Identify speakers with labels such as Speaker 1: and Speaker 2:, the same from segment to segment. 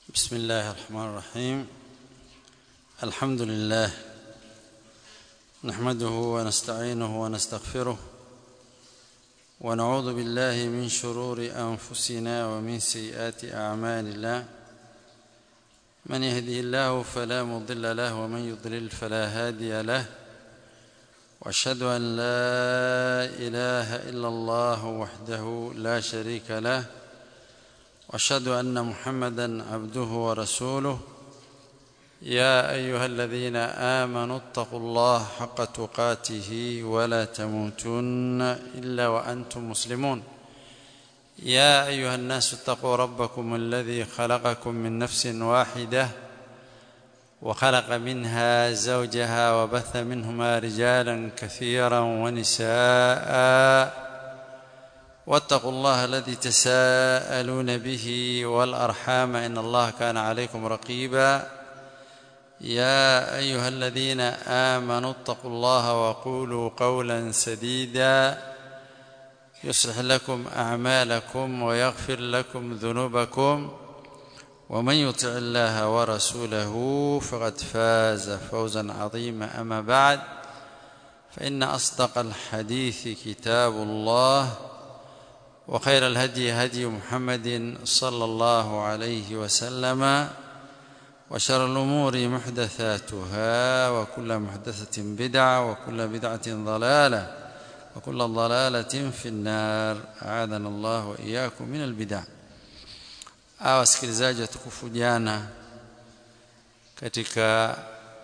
Speaker 1: بسم الله الرحمن الرحيم الحمد لله نحمده ونستعينه ونستغفره ونعوذ بالله من شرور انفسنا ومن سيئات اعمالنا من يهده الله فلا مضل له ومن يضلل فلا هادي له واشهد ان لا اله الا الله وحده لا شريك له واشهد ان محمدا عبده ورسوله يا ايها الذين امنوا اتقوا الله حق تقاته ولا تموتن الا وانتم مسلمون يا ايها الناس اتقوا ربكم الذي خلقكم من نفس واحده وخلق منها زوجها وبث منهما رجالا كثيرا ونساء واتقوا الله الذي تساءلون به والارحام ان الله كان عليكم رقيبا يا ايها الذين امنوا اتقوا الله وقولوا قولا سديدا يصلح لكم اعمالكم ويغفر لكم ذنوبكم ومن يطع الله ورسوله فقد فاز فوزا عظيما اما بعد فان اصدق الحديث كتاب الله وخير الهدي هدي محمد صلى الله عليه وسلم وشر الأمور محدثاتها وكل محدثة بدعة وكل بدعة ضلالة وكل ضلالة في النار أعاذنا الله وإياكم من البدع أو wasikilizaji watukufu jana katika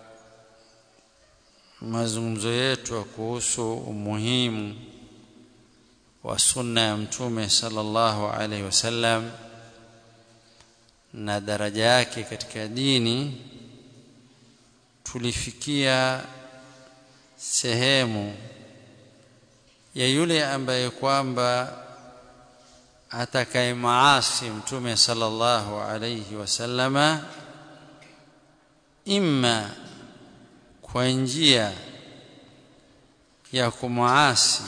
Speaker 1: mazungumzo yetu kuhusu umuhimu wa sunna ya mtume sallallahu alaihi wasallam na daraja yake katika dini tulifikia sehemu ya yule ambaye kwamba atakaye maasi mtume sallallahu alaihi wasallama imma kwa njia ya kumaasi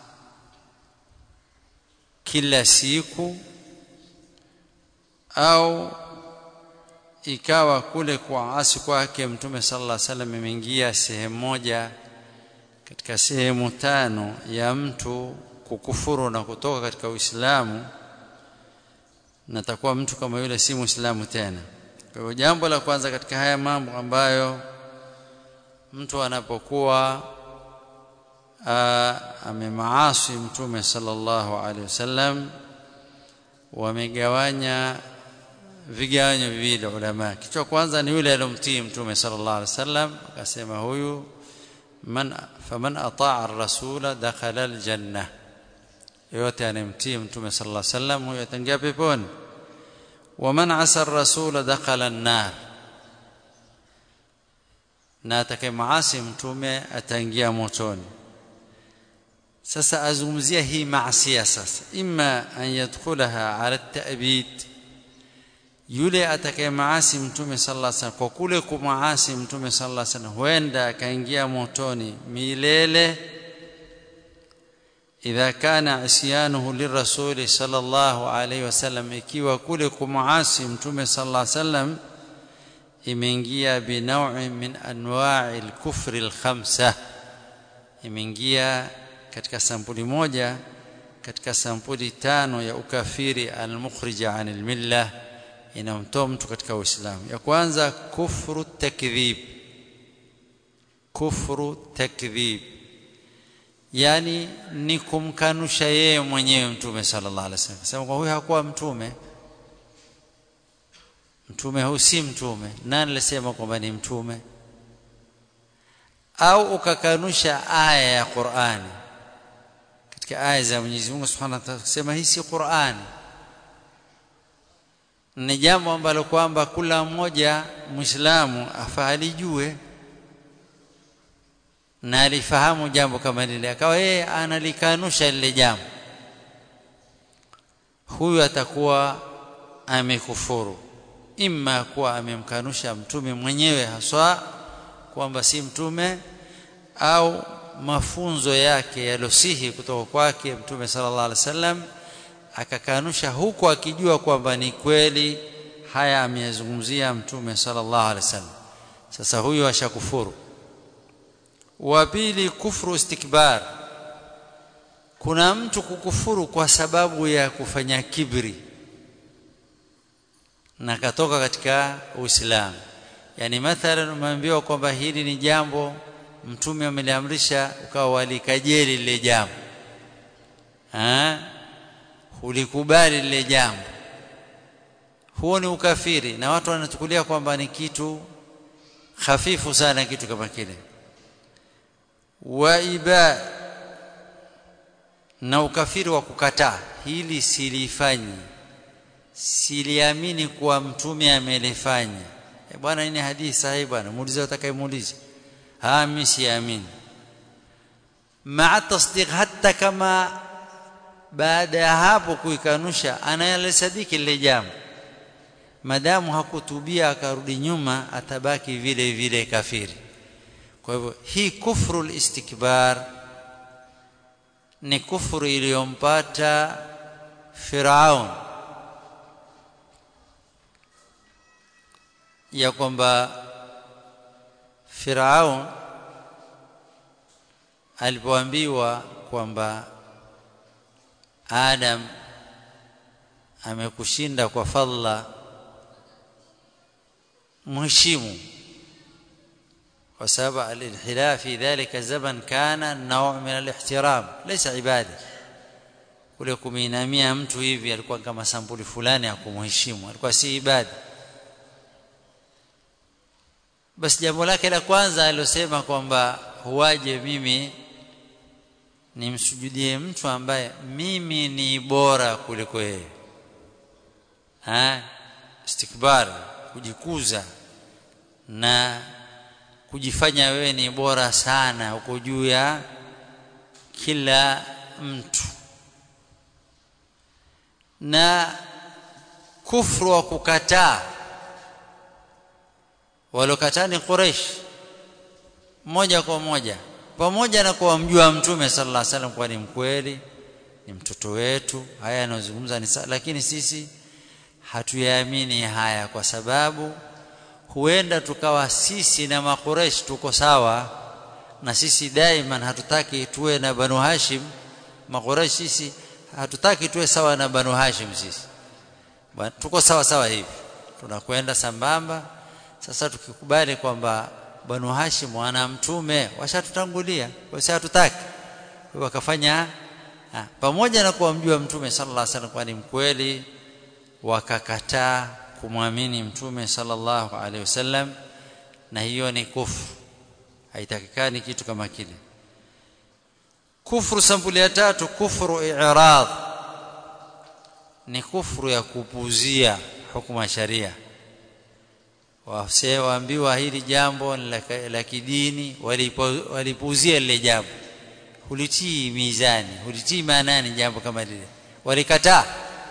Speaker 1: kila siku au ikawa kule kuasi kwake mtume sallallahu alaihi wasallam imeingia sehemu moja katika sehemu tano ya mtu kukufuru na kutoka katika Uislamu na takuwa mtu kama yule si Muislamu tena. Kwa hivyo jambo la kwanza katika haya mambo ambayo mtu anapokuwa amemaasi mtume sallallahu alaihi wasallam wamegawanya vigawanyo viwili ulama kichwa kwanza ni yule aliyomtii mtume sallallahu alaihi wasallam akasema huyu man faman ataa ar-rasula dakhala al-janna yote anemtii mtume sallallahu alaihi wasallam huyo ataingia peponi waman asa ar-rasula dakhala an-nar na atakayemaasi mtume ataingia motoni sasa azungumzia hii maasiya sasa imma an yadkhulaha ala at-ta'bid yule atakayemaasi mtume sallallahu alaihi wasallam kwa kule kumaasi mtume sallallahu alaihi wasallam huenda akaingia motoni milele idha kana isyanuhu lirrasul sallallahu alaihi wasallam ikiwa kule kumaasi mtume sallallahu alaihi wasallam imeingia binaw'i min anwa'i al-kufri al-khamsa imeingia katika sampuli moja katika sampuli tano ya ukafiri al-mukhrija anil millah inamtoa mtu katika uislamu ya kwanza kufru takdhib kufru takdhib yani ni kumkanusha yeye mwenyewe mtume sallallahu alaihi wasallam sema kwa huyu hakuwa mtume mtume huyu si mtume nani alisema kwamba ni mtume au ukakanusha aya ya Qur'ani katika aya za Mwenyezi Mungu Subhanahu wa Ta'ala kusema hii si Qur'ani ni jambo ambalo kwamba kila mmoja Muislamu afahalijue na alifahamu jambo kama lile akawa yeye analikanusha lile jambo huyu atakuwa amekufuru imma kuwa amemkanusha mtume mwenyewe haswa kwamba si mtume au mafunzo yake yalosihi kutoka kwake mtume sallallahu alaihi wasallam akakanusha huku akijua kwamba ni kweli haya ameyazungumzia mtume sallallahu alaihi wasallam sasa huyo ashakufuru wa pili kufru istikbar kuna mtu kukufuru kwa sababu ya kufanya kibri na katoka katika Uislamu yani mathalan umeambiwa kwamba hili ni jambo mtume ameliamrisha ukawa walikajeli lile jambo ah ulikubali lile jambo huo ni ukafiri na watu wanachukulia kwamba ni kitu hafifu sana kitu kama kile waiba na ukafiri wa kukataa hili silifanyi siliamini kuwa mtume amelifanya e bwana ini hadithi sahihi bwana muulize utakayemuulize ah mimi siamini maa tasdiq hata kama baada ya hapo kuikanusha anayalisadiki lile jambo madamu hakutubia akarudi nyuma atabaki vile vile kafiri kwa hivyo hii kufru istikbar ni kufuru iliyompata Firaun ya kwamba Firaun alipoambiwa kwamba Adam amekushinda kwa fadla mheshimu kwa sababu al-inhila fi dhalika zaman kana naw' min al-ihtiram laysa ibada kule kuminamia mtu hivi alikuwa kama sampuli fulani ya kumheshimu alikuwa si ibada basi jambo lake la kwanza alilosema kwamba huwaje mimi nimsujudie mtu ambaye mimi ni bora kuliko yeye ha istikbar kujikuza na kujifanya wewe ni bora sana uko juu ya kila mtu na kufru wa kukataa walokataa ni Quraysh moja kwa moja pamoja na kuwa mjua mtume sallallahu alaihi wasallam kwa ni mkweli ni mtoto wetu haya anazungumza ni lakini sisi hatuyaamini haya kwa sababu huenda tukawa sisi na makuresh tuko sawa na sisi daima hatutaki tuwe na banu hashim makuresh sisi hatutaki tuwe sawa na banu hashim sisi tuko sawa sawa hivi tunakwenda sambamba sasa tukikubali kwamba banu hashim wana mtume washatutangulia basi hatutaki wakafanya ha, pamoja na kuwa mjua mtume sallallahu alaihi wasallam kwani mkweli wakakataa kumwamini mtume sallallahu alaihi wasallam na hiyo ni kufru haitakikani kitu kama kile kufru sampuli ya tatu kufru i'rad ni kufru ya kupuzia hukumu ya sharia wase waambiwa hili jambo la kidini walipuzia lile jambo hulitii mizani hulitii maanani jambo kama lile walikataa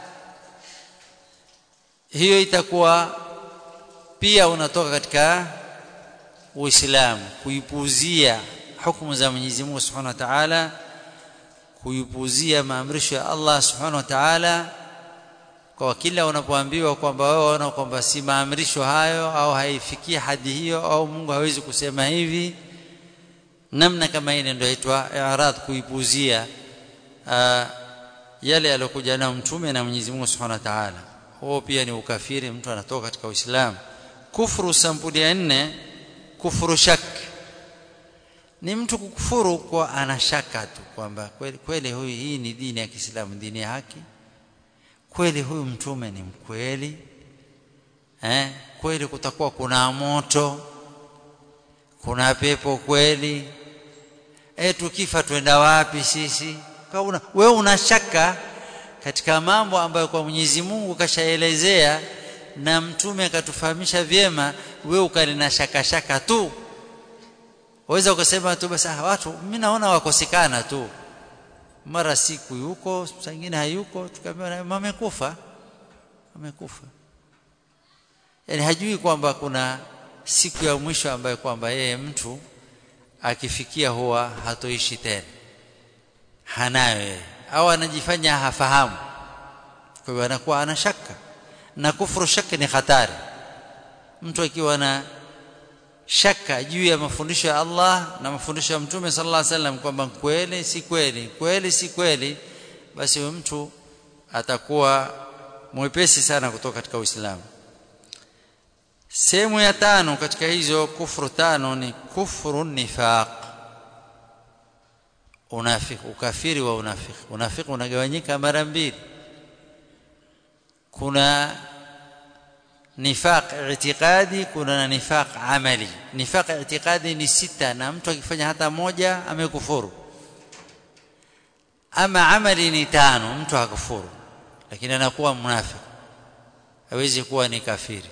Speaker 1: hiyo itakuwa pia unatoka katika Uislamu kuipuzia hukumu za Mwenyezi Mungu Subhanahu wa Ta'ala kuipuzia maamrisho ya Allah Subhanahu wa Ta'ala kwa kila unapoambiwa kwamba wewe unaona kwamba si maamrisho hayo au haifikia hadi hiyo au Mungu hawezi kusema hivi namna kama ile ndio inaitwa i'rad kuipuzia uh, yale aliyokuja nayo mtume na Mwenyezi Mungu Subhanahu wa Ta'ala huo pia ni ukafiri mtu anatoka katika Uislamu kufuru sampuli ya nne kufuru shak ni mtu kukufuru kwa anashaka tu kwamba kweli, kweli huyu hii ni dini ya Kiislamu dini ya haki kweli huyu mtume ni mkweli eh kweli kutakuwa kuna moto kuna pepo kweli eh tukifa twenda wapi sisi una, wewe unashaka katika mambo ambayo kwa Mwenyezi Mungu kashaelezea na mtume akatufahamisha vyema wewe ukalina shaka shaka tu waweza ukasema tu basi watu mimi naona wakosekana tu mara siku yuko sangine hayuko tukamwambia amekufa amekufa yani hajui kwamba kuna siku ya mwisho ambayo kwamba yeye mtu akifikia huwa hatoishi tena hanayo yeye au anajifanya hafahamu kwa hiyo anakuwa ana shaka na kufuru shaki ni hatari mtu akiwa na shaka juu ya mafundisho ya Allah na mafundisho ya Mtume sallallahu alaihi wasallam kwamba kweli si kweli kweli si kweli basi huyo mtu atakuwa mwepesi sana kutoka katika Uislamu sehemu ya tano katika hizo kufuru tano ni kufuru nifaq unafiki ukafiri wa unafiki unafiki unagawanyika mara mbili kuna nifaq i'tiqadi kuna na nifaq amali nifaq i'tiqadi ni sita na mtu akifanya hata moja amekufuru ama amali ni tano mtu hakufuru lakini anakuwa mnafiki hawezi kuwa ni kafiri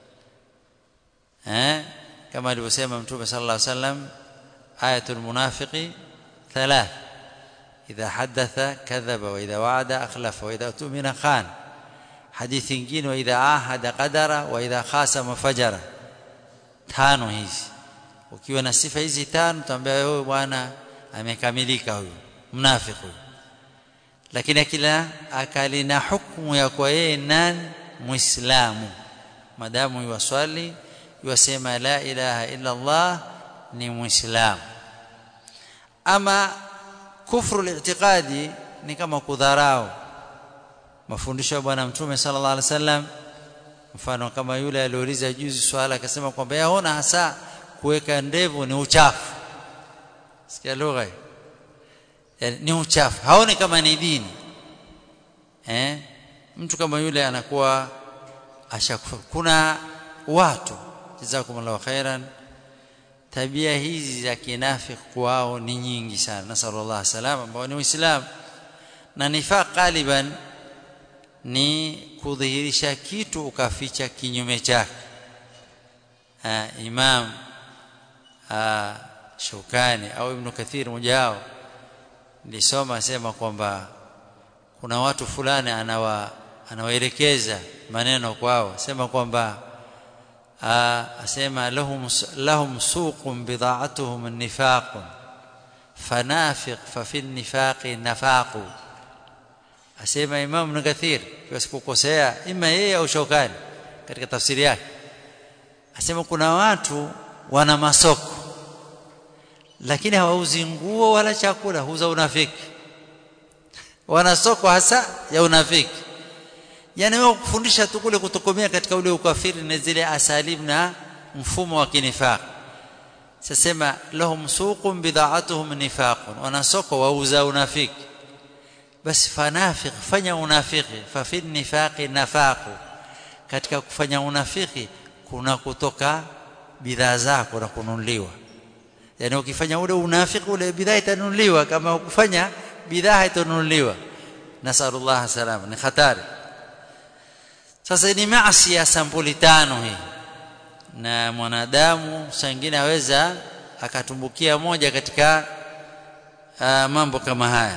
Speaker 1: eh kama alivyosema mtume sallallahu alaihi wasallam ayatul munafiqi thalath idha hadatha kadhaba wa idha wa'ada akhlafa wa idha tumina khana hadithi nyingine wa idha ahada qadara wa idha khasama fajara tano hizi ukiwa na sifa hizi tano utaambia wewe bwana amekamilika huyu mnafiki huyu lakini akila akali na hukumu ya kwa yeye nani muislamu madamu yuwaswali yuwasema la ilaha illa Allah ni muislamu ama kufru al-i'tiqadi ni kama kudharau mafundisho ya bwana mtume sallallahu alaihi wasallam mfano kama yule aliuliza juzi swala akasema kwamba yaona hasa kuweka ndevu ni uchafu sikia lugha yani, ni uchafu haoni kama ni dini eh mtu kama yule anakuwa ashakufa kuna watu jazakumullahu khairan tabia hizi za kinafiki kwao ni nyingi sana nasallallahu salama ambao ni uislamu na nifaq galiban ni kudhihirisha kitu ukaficha kinyume chake imam aa, Shukani au Ibn Kathir mmoja wao nilisoma sema kwamba kuna watu fulani anawa anawaelekeza maneno kwao sema kwamba asema lahum lahum suqun bida'atuhum an-nifaq fanafiq fa fi an-nifaqi nafaqu asema Imam Ibn Kathir kwa sikukosea ima yeye au Shawkani katika tafsiri yake asema kuna watu wana masoko lakini hawauzi nguo wala chakula huuza unafiki wana soko hasa ya unafiki yani wewe kufundisha tu kule kutokomea katika ule ukafiri na zile asalim na mfumo wa kinifaq sasema lahum suqun bida'atuhum nifaqun wana soko wauza unafiki basi fanafiq fanya unafiki fa fi nifaqi nafaqu katika kufanya unafiki kuna kutoka bidhaa zako na kununuliwa yani ukifanya ule unafiki ule bidhaa itanunuliwa kama ukufanya bidhaa haitanunuliwa nasallallahu salama ni hatari sasa ni maasi ya sampuli tano hii na mwanadamu sangine aweza akatumbukia moja katika uh, mambo kama haya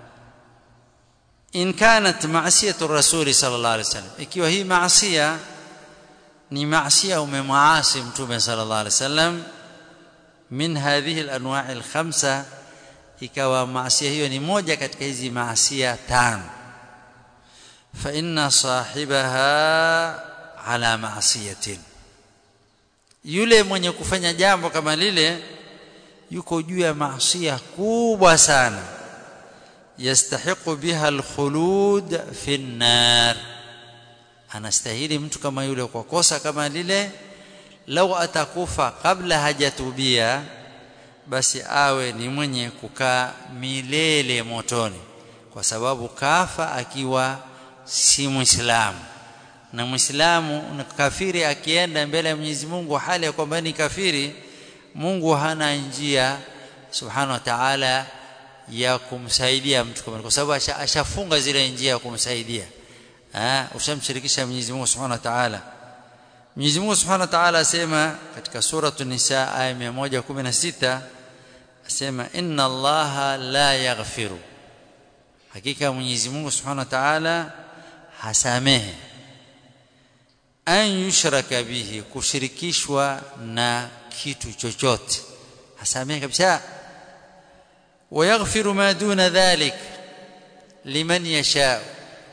Speaker 1: in kanat ma'siyatu rasuli sallallahu alaihi wasallam ikiwa hii maasiya ni maasiya umemwasi mtume sallallahu alaihi wasallam min hadhihi al-anwa' al-khamsa ikawa maasiya hiyo ni moja katika hizi maasiya tano fa inna sahibaha ala ma'siyatin yule mwenye kufanya jambo kama lile yuko juu ya maasiya kubwa sana yastahiqu biha alkhulud fi an-nar anastahili mtu kama yule kwa kosa kama lile lau atakufa kabla hajatubia basi awe ni mwenye kukaa milele motoni kwa sababu kafa akiwa si muislamu na muislamu na kafiri akienda mbele ya Mwenyezi Mungu hali ya kwamba ni kafiri Mungu hana njia subhanahu wa ta'ala ya kumsaidia mtu kama kwa sababu ashafunga zile njia ya kumsaidia ah ushamshirikisha Mwenyezi Mungu subhanahu wa ta'ala Mwenyezi Mungu Subhanahu wa Ta'ala asema katika sura An-Nisa aya 116 asema inna Allaha la yaghfiru hakika Mwenyezi Mungu Subhanahu wa Ta'ala hasamehe an yushraka bihi kushirikishwa na kitu chochote hasamehe kabisa ويغفر ما دون ذلك liman yasha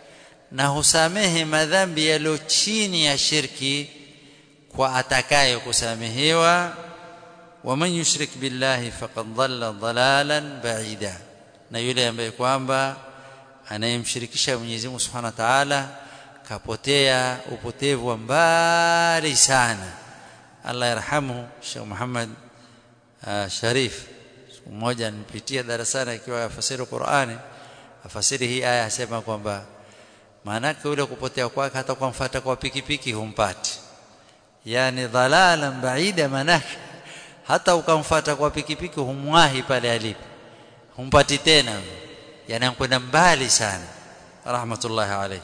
Speaker 1: na husamehe madhambi yaliyo chini ya shirki kwa atakaye kusamehewa waman yushrik billahi faqad dhalla dhalalan ba'ida na yule ambaye kwamba anayemshirikisha Mwenyezi Mungu Subhanahu wa Ta'ala kapotea upotevu wa mbali sana Allah yarhamu Sheikh Muhammad uh, Sharif siku moja nipitia darasani akiwa afasiri Qur'ani afasiri hii aya asema kwamba maanake ule kupotea kwake hata kwa mfata kwa pikipiki humpati yani dhalalan baida manake hata ukamfata kwa pikipiki humwahi pale alipo humpati tena yani kwenda mbali sana rahmatullahi alayhi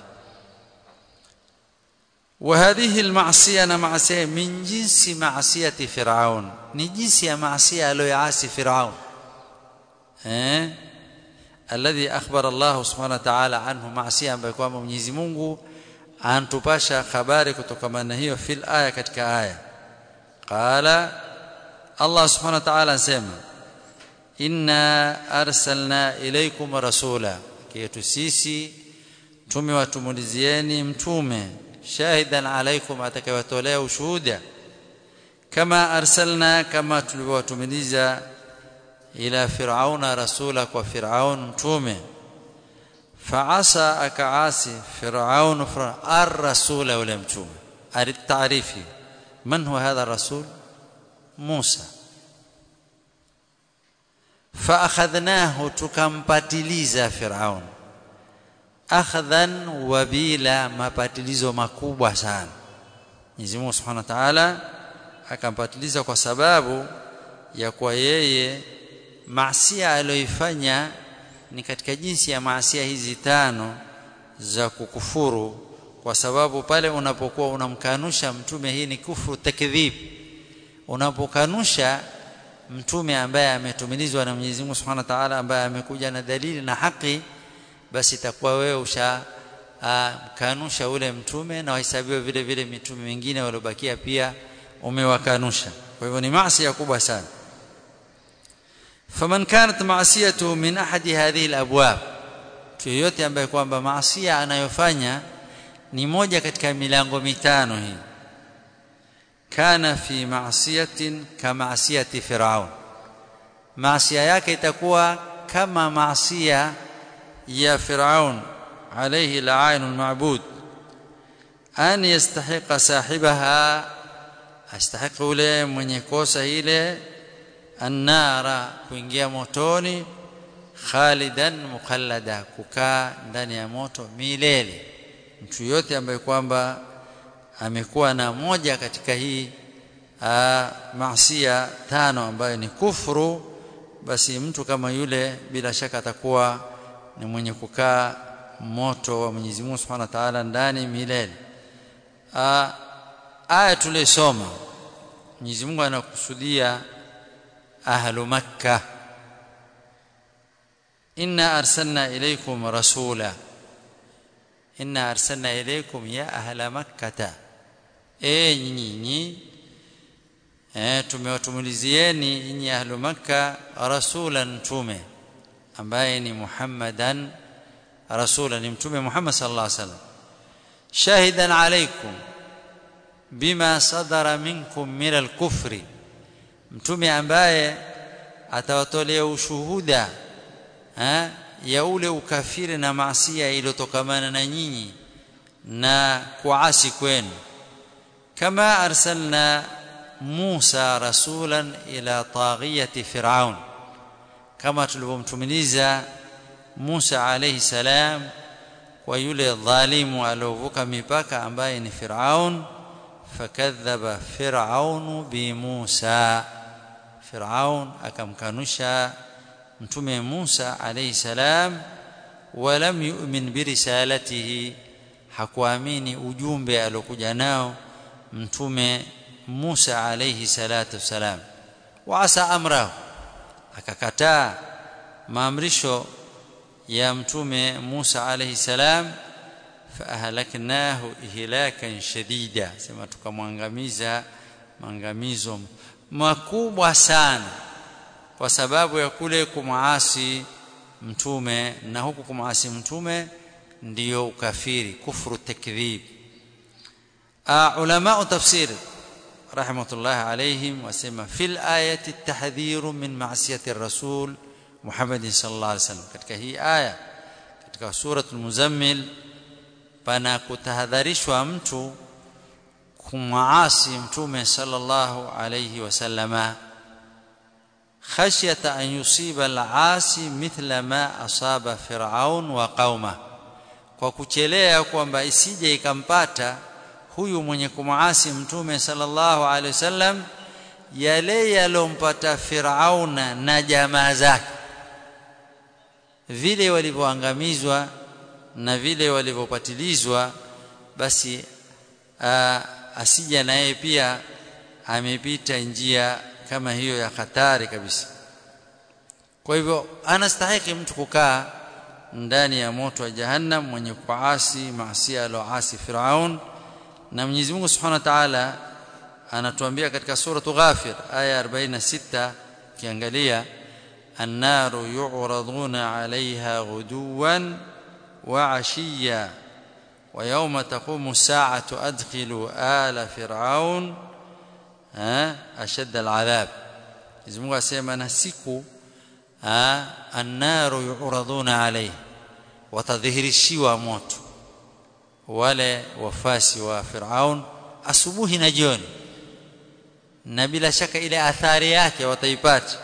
Speaker 1: وهذه المعصيه انا معصيه من جنس معصيه فرعون ni jinsi ya maasiya aliyoasi Firaun eh alladhi akhbara Allah subhanahu wa ta'ala anhu maasiya ambayo kwamba Mwenyezi Mungu antupasha habari kutokana na hiyo fil aya katika aya qala Allah subhanahu wa ta'ala anasema inna arsalna ilaykum rasula kietu sisi tumewatumulizieni mtume shahidan alaikum atakayewatolea ushuhuda kama arsalna kama tulivyowatumiliza ila firauna rasula kwa firaun mtume faasa akaasi firaun ar-rasul wala mtume alitaarifi man huwa hadha rasul Musa فاخذناه tukampatiliza firaun akhdhan wabila mapatilizo makubwa sana Mwenyezi Mungu Subhanahu wa Ta'ala akampatiliza kwa sababu ya kwa yeye maasiya aliyoifanya ni katika jinsi ya maasiya hizi tano za kukufuru kwa sababu pale unapokuwa unamkanusha mtume hii ni kufuru takdhib unapokanusha mtume ambaye ametumilizwa na Mwenyezi Mungu Subhanahu wa Ta'ala ambaye amekuja na dalili na haki basi itakuwa wewe usha kanusha ule mtume na wahesabiwa vile vile mitume mingine waliobakia pia umewakanusha kwa hivyo ni maasi kubwa sana faman kanat ma'siyatu min ahadi hadhihi alabwab yoyote ambaye kwamba maasiya anayofanya ni moja katika milango mitano hii kana fi ma'siyatin kama'siyati fir'aun maasiya yake itakuwa kama maasiya ya Firaun alayhi la'in al-ma'bud an yastahiqa sahibaha astahiqa ule mwenye kosa ile annara kuingia motoni khalidan mukhallada kukaa ndani ya moto milele mtu yote ambaye kwamba amekuwa na moja katika hii maasiya tano ambayo ni kufuru basi mtu kama yule bila shaka atakuwa ni mwenye kukaa moto wa Mwenyezi Mungu Subhanahu wa Ta'ala ndani milele. Aya tulisoma Mwenyezi Mungu anakusudia ahlu Makkah inna arsalna ilaykum rasula inna arsalna ilaykum ya ahla makkata e nyinyi eh tumewatumulizieni nyinyi ahlu makka rasulan tume ambaye ni Muhammadan rasula ni mtume Muhammad sallallahu alaihi wasallam shahidan alaikum bima sadara minkum min al-kufri mtume ambaye atawatolea ushuhuda ha, ya ule ukafiri na maasia iliyotokamana na nyinyi na kuasi kwenu kama arsalna Musa rasulan ila taghiyati Firaun kama tulivyomtumiliza Musa alayhi salam kwa yule dhalimu aliovuka mipaka ambaye ni Firaun fakadhaba Firaun bi Musa Firaun akamkanusha mtume Musa alayhi salam walam yu'min bi risalatihi hakuamini ujumbe aliokuja nao mtume Musa alayhi salatu wasalam wa asa amrahu akakataa maamrisho ya mtume Musa alayhi salam faahlaknahu ihlakan shadida sema tukamwangamiza maangamizo makubwa sana kwa sababu ya kule kumaasi mtume na huku kumaasi mtume ndio ukafiri kufru takdhib uh, ulama tafsir rahmatullah alayhim wasema fil ayati at-tahdhiru min ma'siyati ar-rasul Muhammad sallallahu alaihi wasallam katika hii aya katika suratul muzammil pana kutahadharishwa mtu kumwasi mtume sallallahu alayhi wasallama khashyata an yusiba al-asi mithla ma asaba fir'aun wa qauma kwa kuchelea kwamba isije ikampata huyu mwenye kumwasi mtume sallallahu alayhi wasallam yale yalompata Firauna na jamaa zake vile walivyoangamizwa na vile walivyopatilizwa basi asija naye pia amepita njia kama hiyo ya hatari kabisa kwa hivyo anastahili mtu kukaa ndani ya moto wa jahannam mwenye kuasi maasi aloasi Firaun na Mwenyezi Mungu Subhanahu wa Ta'ala anatuambia katika sura Ghafir aya 46 kiangalia annaru yu'raduna 'alayha ghuduwan wa 'ashiyya wa yawma taqumu as-sa'atu adkhilu ala fir'aun ashadda al-'adhab Mwenyezi Mungu asema na siku annaru yu'raduna 'alayha watadhihirishiwa moto wale wafasi wa Firaun asubuhi na jioni na bila shaka ile athari yake wataipata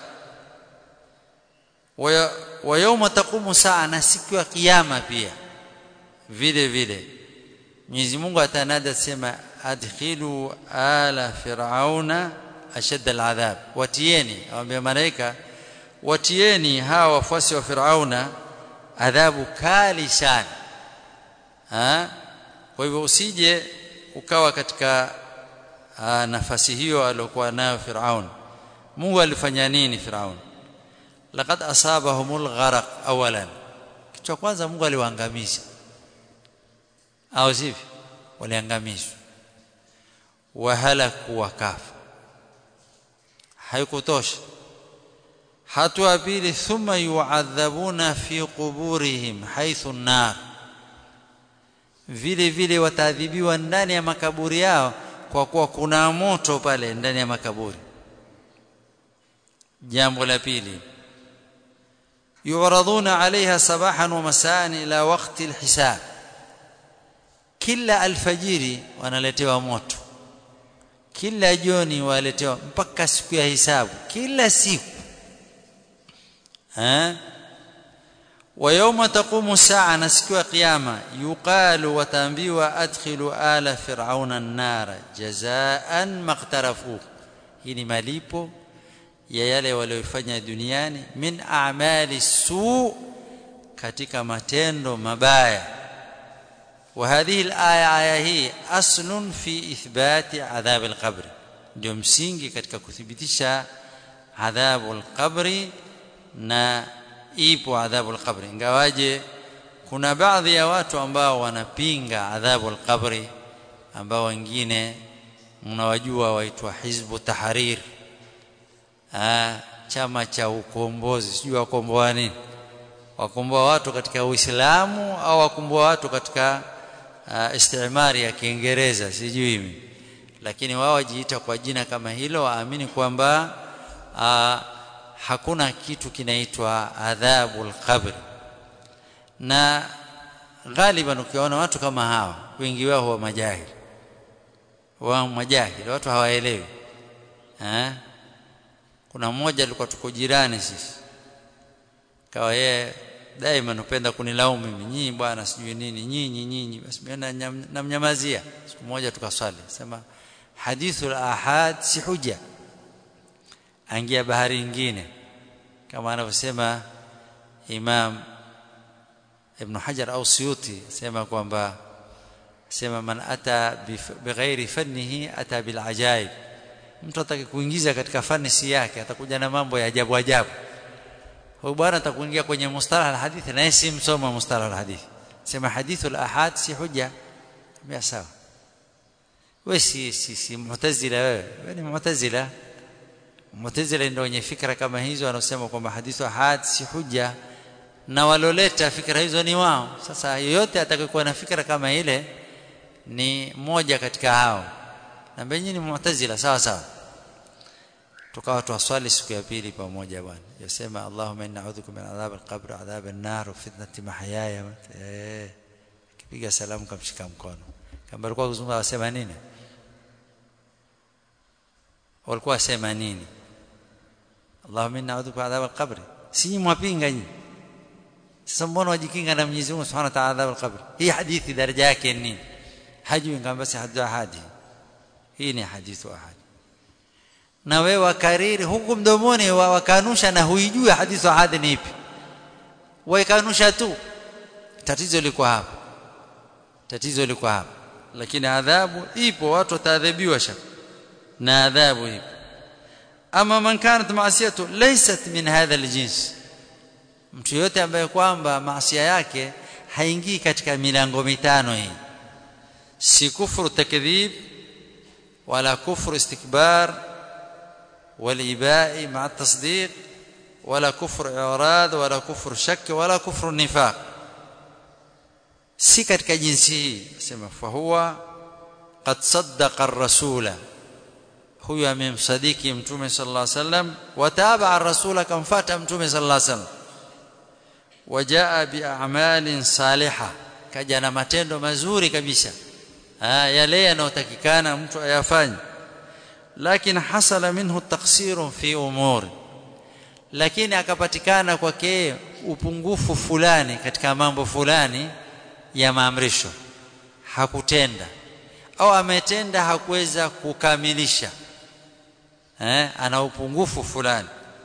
Speaker 1: wa yawma taqumu saa na siku ya kiyama pia vile vile Mwenyezi Mungu atanada sema adkhilu ala fir'auna ashadda al'adhab watieni awambia malaika watieni hawa wafuasi wa fir'auna adhabu kali sana ha kwa hivyo usije ukawa katika aa, nafasi hiyo aliyokuwa nayo Firaun Mungu alifanya nini Firaun laqad asabahumul gharq awalan kitu cha kwanza Mungu aliwaangamiza au sivyo waliangamizwa wahalaku wakafa haikutosha hatua pili thumma yu'adhabuna fi quburihim haythu an-nar vile vile wataadhibiwa ndani ya makaburi yao kwa kuwa kuna moto pale ndani ya makaburi jambo la pili yuraduna alaiha sabahan wa masaan ila waqti alhisab kila alfajiri wanaletewa moto kila jioni waletewa mpaka siku ya hisabu kila siku eh ويوم تقوم الساعه نسكوا قيامه يقال وتنبيوا ادخلوا آل فرعون النار جزاء ما اقترفوا hii malipo ya yale waliyofanya duniani min a'mali su katika matendo mabaya وهذه الايه aya hii aslun fi ithbati adhab alqabr ndio msingi katika kuthibitisha adhabu alqabri na ipo adhabu alqabri ingawaje kuna baadhi ya watu ambao wanapinga adhabu alqabri ambao wengine mnawajua waitwa hizbu tahrir ah chama cha ukombozi sijui wakomboa nini wakomboa watu katika uislamu au wakomboa watu katika uh, istimari ya kiingereza sijui mimi lakini wao wajiita kwa jina kama hilo waamini kwamba uh, hakuna kitu kinaitwa adhabul qabr na ghaliban ukiona watu kama hawa wengi wao huwa majahili wa majahili watu hawaelewi eh kuna mmoja alikuwa tuko jirani sisi kawa yeye daima anapenda kunilaumu mimi nyinyi bwana sijui nini nyinyi nyinyi basi mimi namnyamazia siku moja tukaswali sema hadithul ahad si huja angia bahari nyingine kama anavyosema Imam Ibn Hajar au Suyuti sema kwamba sema man ata bighairi fannihi ata bil ajaib mtu ataki kuingiza katika fani si yake atakuja na mambo ya ajabu ajabu huyu bwana atakuingia kwenye mustalah alhadith na si msoma mustalah alhadith sema hadithul ahad si huja ya sawa wewe si si, si mu'tazila wewe wewe ni mu'tazila mu'tazila ndio wenye fikra kama hizo wanaosema kwamba hadithu ahad si huja
Speaker 2: na waloleta fikra hizo ni wao sasa yoyote atakayekuwa na fikra kama ile ni mmoja katika hao na benyi ni mu'tazila sawa sawa tukawa tuwaswali siku ya pili pamoja bwana yasema Allahumma inna a'udhuka min adhab al-qabr adhab an-nar wa fitnati mahyaya eh kipiga salamu kamshika mkono kama alikuwa kuzungumza wasema nini walikuwa wasema nini Allahumma inna a'udhuka min adhab al-qabr si mwapinga nyinyi sasa mbona wajikinga na Mwenyezi Mungu Subhanahu wa Ta'ala adhab al-qabr hii hadithi daraja yake ni hajui ngamba basi hadithu ahadi hii ni hadithu ahadi na wewe wakariri huku mdomoni wakanusha na huijui hadithu ahadi ni ipi waikanusha tu tatizo liko hapa tatizo liko hapa lakini adhabu ipo watu wataadhibiwa shaka na adhabu ipo ama man kanat maasiyatu laysat min hadha aljins mtu yote ambaye kwamba maasiya yake haingii katika milango mitano hii si kufru takdhib wala kufru istikbar والإباء مع التصديق ولا كفر إعراض ولا كفر شك ولا كفر نفاق si katika jinsi hii sema fahuwa qad saddaqa ar-rasula huyu amemsadiki mtume sallallahu alaihi wasallam wataba ar-rasula kamfuata mtume sallallahu alaihi wasallam wajaa bi'amalin salihah kaja na matendo mazuri kabisa yale yanayotakikana mtu ayafanye lakini hasala minhu taksirun fi umuri lakini akapatikana kwake upungufu fulani katika mambo fulani ya maamrisho hakutenda au ametenda hakuweza kukamilisha eh ana upungufu fulani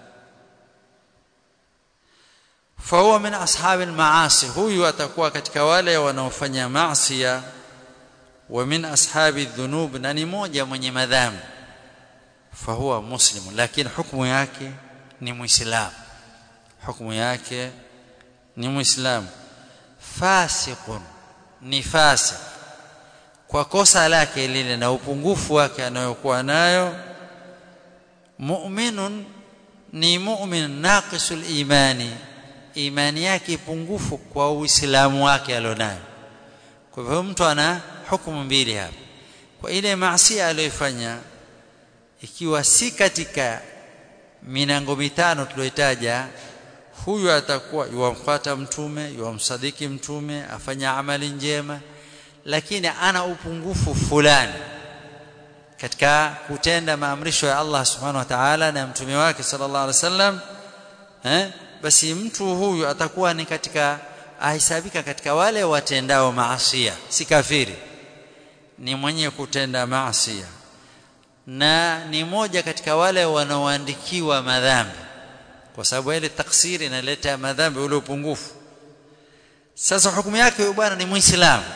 Speaker 2: fahuwa min ashabil maasi huyu atakuwa katika wale wanaofanya maasi wa min ashabi dhunub na ni moja mwenye madhambi fahuwa muslimu lakini hukumu yake ni muislamu hukumu yake ni muislamu fasiqun ni fasik kwa kosa lake lile na upungufu wake anayokuwa nayo mu'minun ni mu'min naqisul imani imani yake pungufu kwa uislamu wake alionayo kwa hivyo mtu ana hukumu mbili hapa kwa ile maasi aliyofanya ikiwa si katika minango mitano tuliyotaja huyu atakuwa yuamfuata mtume yuamsadiki mtume afanya amali njema lakini ana upungufu fulani katika kutenda maamrisho ya Allah subhanahu wa ta'ala na mtume wake sallallahu alaihi wasallam eh basi mtu huyu atakuwa ni katika ahesabika katika wale watendao maasiya si kafiri ni mwenye kutenda maasiya na ni moja katika wale wanaoandikiwa madhambi kwa sababu ile taksiri inaleta madhambi ule upungufu sasa hukumu yake huyo bwana ni muislamu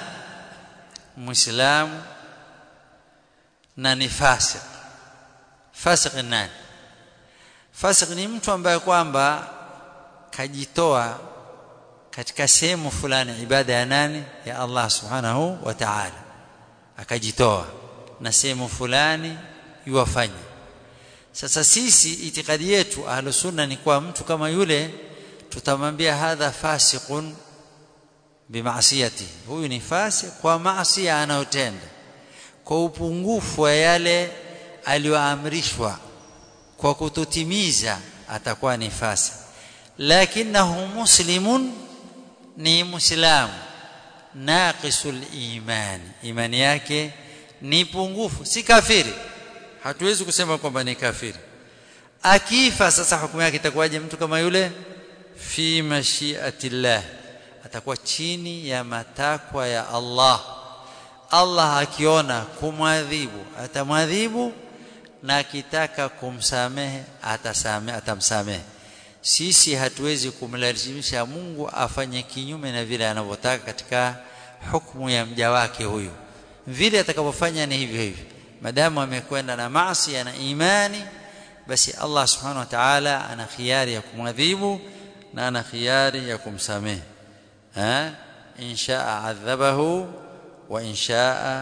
Speaker 2: muislamu na ni fasik fasik nani fasik ni mtu ambaye kwamba kajitoa katika sehemu fulani ibada ya nani ya Allah subhanahu wa ta'ala akajitoa na sehemu fulani yuwafanya sasa sisi itikadi yetu ahlus sunna ni kwa mtu kama yule tutamwambia hadha fasiqun bimaasiyati huyu ni fasik kwa maasi anayotenda kwa upungufu wa yale aliyoamrishwa kwa kutotimiza atakuwa ni fasik lakinahu muslimun ni muislamu naqisul imani imani yake ni pungufu si kafiri hatuwezi kusema kwamba ni kafiri akifa sasa hukumu yake itakuwaje mtu kama yule fi mashiatillah atakuwa chini ya matakwa ya Allah Allah akiona kumwadhibu atamwadhibu na akitaka kumsamehe atasamehe atamsamehe sisi hatuwezi kumlazimisha Mungu afanye kinyume na vile anavyotaka katika hukumu ya mja wake huyu vile atakavyofanya ni hivyo hivyo madamu amekwenda na maasi na imani basi Allah subhanahu wa ta'ala ana khiari ya kumwadhibu na ana khiari ya kumsamehe ha inshaa adhabahu wa inshaa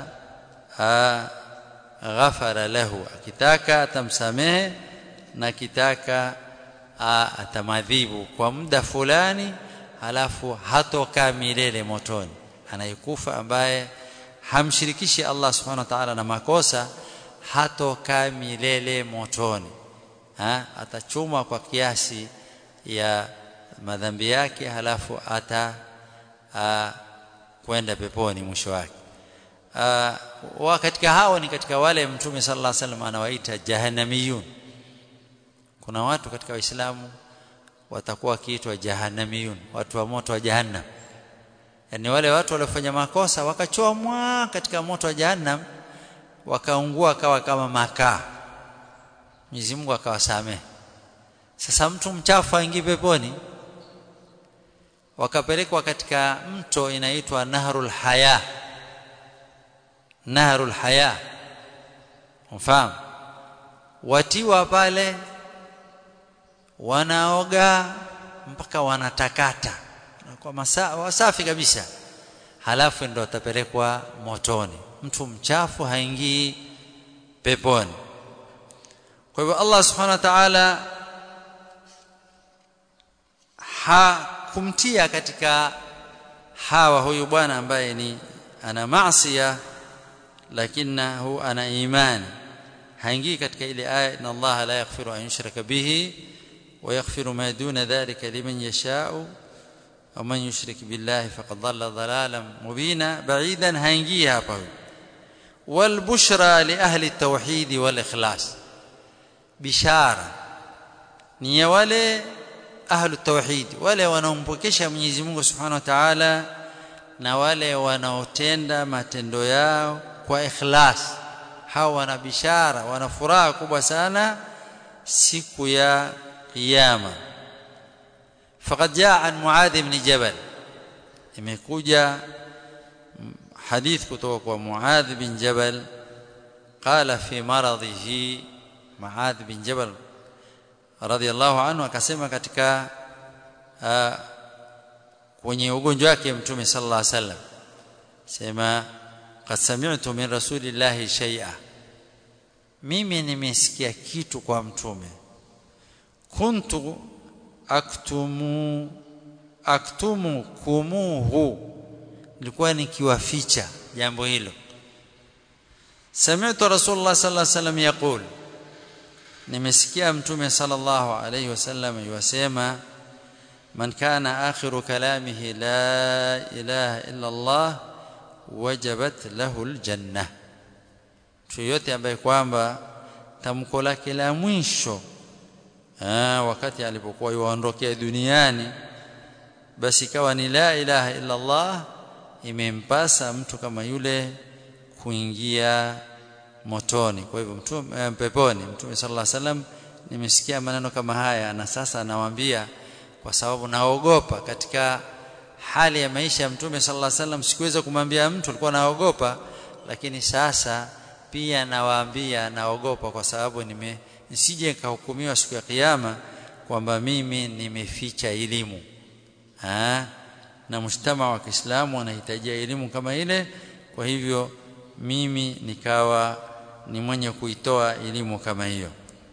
Speaker 2: ghafara lahu akitaka atamsamehe na kitaka atamadhibu kwa muda fulani halafu hatokaa milele motoni anayekufa ambaye hamshirikishi Allah subhanahu wa ta'ala na makosa hatokaa milele motoni ha? atachuma kwa kiasi ya madhambi yake halafu ata a, kwenda peponi mwisho wake wa katika hao ni katika wale mtume sallallahu alaihi wasallam anawaita jahannamiyun kuna watu katika waislamu watakuwa wakiitwa jahannamiyun watu wa moto wa jahannam yani wale watu waliofanya makosa wakachomwa katika moto wa jahannam wakaungua kawa kama makaa Mwenyezi Mungu akawasamehe sasa mtu mchafu aingie peponi wakapelekwa katika mto inaitwa Nahrul Haya Nahrul Haya mfahamu watiwa pale wanaoga mpaka wanatakata kwa masaa wasafi kabisa halafu ndo watapelekwa motoni mtu mchafu haingii peponi kwa hivyo Allah subhanahu wa ta'ala hakumtia katika hawa huyu bwana ambaye ni ana maasiya lakinahu ana imani haingii katika ile aya inna Allah la yaghfiru an yushraka bihi wa yaghfiru ma duna dhalika liman yasha'u ومن يشرك بالله فقد ضل ضلالا مبينا بعيدا haingii hapa huyu والبشرى لاهل التوحيد والاخلاص bishara ni ya wale ahlu tauhid wale wanaompokesha Mwenyezi Mungu Subhanahu wa Ta'ala na wale wanaotenda matendo yao kwa ikhlas hao wana bishara wana furaha kubwa sana siku ya kiyama faqad jaa an muadh ibn jabal imekuja hadith kutoka kwa muadh bin jabal qala fi maradhihi muadh bin jabal radhiallahu anhu akasema katika uh, kwenye ugonjwa wake mtume sallallahu alaihi wasallam sema qad sami'tu min rasulillahi shay'a mimi nimesikia kitu kwa mtume kuntu aktumu aktumu kumuhu nilikuwa nikiwaficha jambo hilo sami'tu rasulullah sallallahu alaihi wasallam yaqul nimesikia mtume sallallahu alayhi wasallam yusema man kana akhiru kalamihi la ilaha illa Allah wajabat lahu aljanna mtu yote ambaye kwamba tamko lake la mwisho ah wakati alipokuwa yuondokea duniani basi ikawa ni la ilaha illa Allah imempasa mtu kama yule kuingia motoni kwa hivyo mtume peponi mtume sallallahu alaihi wasallam nimesikia maneno kama haya na sasa nawaambia kwa sababu naogopa katika hali ya maisha ya mtume sallallahu alaihi wasallam sikuweza kumwambia mtu alikuwa naogopa lakini sasa pia nawaambia naogopa kwa sababu nime nisije nikahukumiwa siku ya kiyama kwamba mimi nimeficha elimu ha? na mshtama wa Kiislamu wanahitajia elimu kama ile kwa hivyo mimi nikawa ni mwenye kuitoa elimu kama hiyo